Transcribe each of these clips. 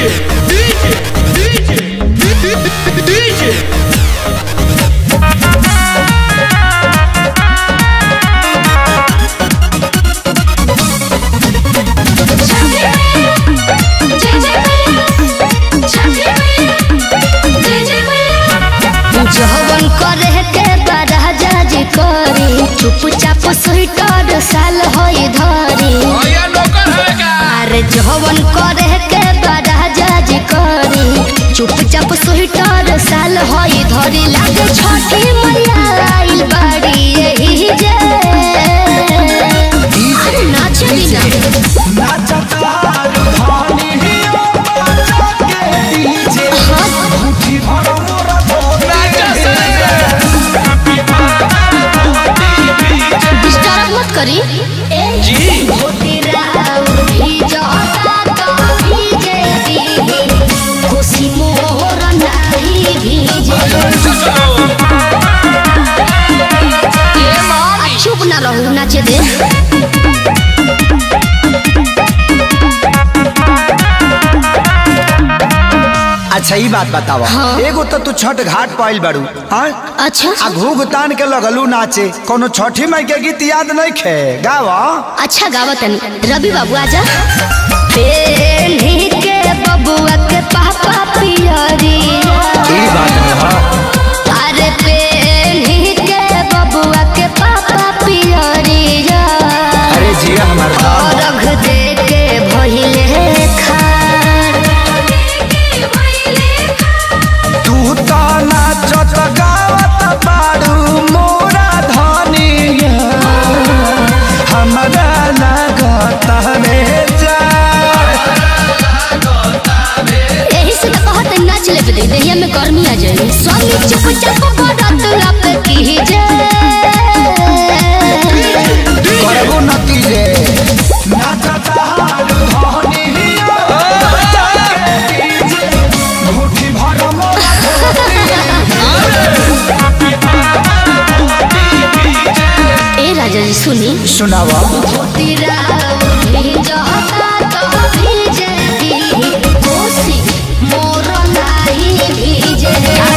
जवन करे के बड़ा जज करी चुपचाप स्वीटर साल होई धरी अरे जवन करे के बड़ा जज करी चुपचाप स्वीटर साल होई धरी लागे छठी मैया आइल बाड़ी यही जे अरे नाचली ना डिस्टर्ब मत करी जी खुशी मोर नाही भीजे आ, चुप ना रहू नाचे दे अच्छा ई बात बतावा हाँ। एगो तो तू छठ घाट पाइल बारू हाँ अच्छा आ घूघ तान के लगलू नाचे कोनो छठी माई के गीत याद नहीं खे गावा अच्छा गावा तनी रवि बाबू आजा पेन्ही के बबुआ के पापा पियरी ई बात है हाँ अरे पेन्ही के बबुआ के पापा पियरी अरे जिया हमार और रख दे के भइले खान तू तो नाचत गावत बारू मोरा धनिया हमरा लागत रे जा यही से तो कहत नाच ले दे देहिया में गर्मी आ जाए स्वामी चुपचाप बड़त लप की करबो नतीजे नाचत हारू धनिया मुट्ठी भर मोरा ए राजा जी सुनी सुनावा तेरा उठी जहता तो भीजे दी कोसी मोर नाही भीजे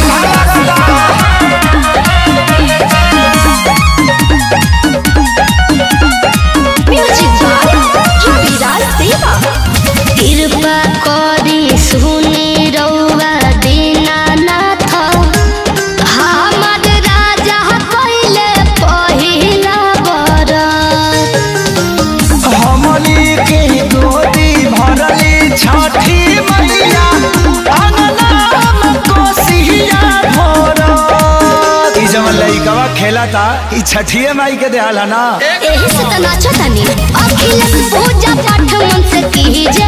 म्यूजिक बाय रविराज देवा कृपा करी सुनी रउआ दीनानाथ हमर राजा कइले पहिला बरत हमनी के गोदी भरली छठी मैया अंगनाम कोसिया भरत ई जवन लइकवा खेला था ई छठिए माई के देहल है ना एही से त नाचतानी अखिलेश पूजा पाठ मन से कीजे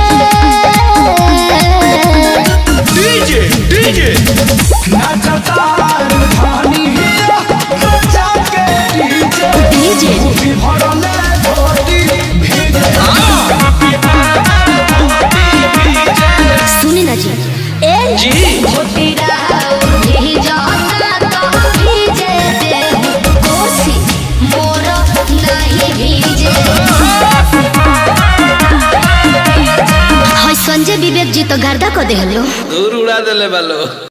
नाचता धानी बच्चा के डीजे डीजे भी भरले गोदी भीजे सुनी ना जी ए जी भोटिरा उठी जाता तो भीजे दे कोसी मोर नहीं भीजे हाय संजय विवेक जी तो गर्दा को देहलो दूर उड़ा देले बालो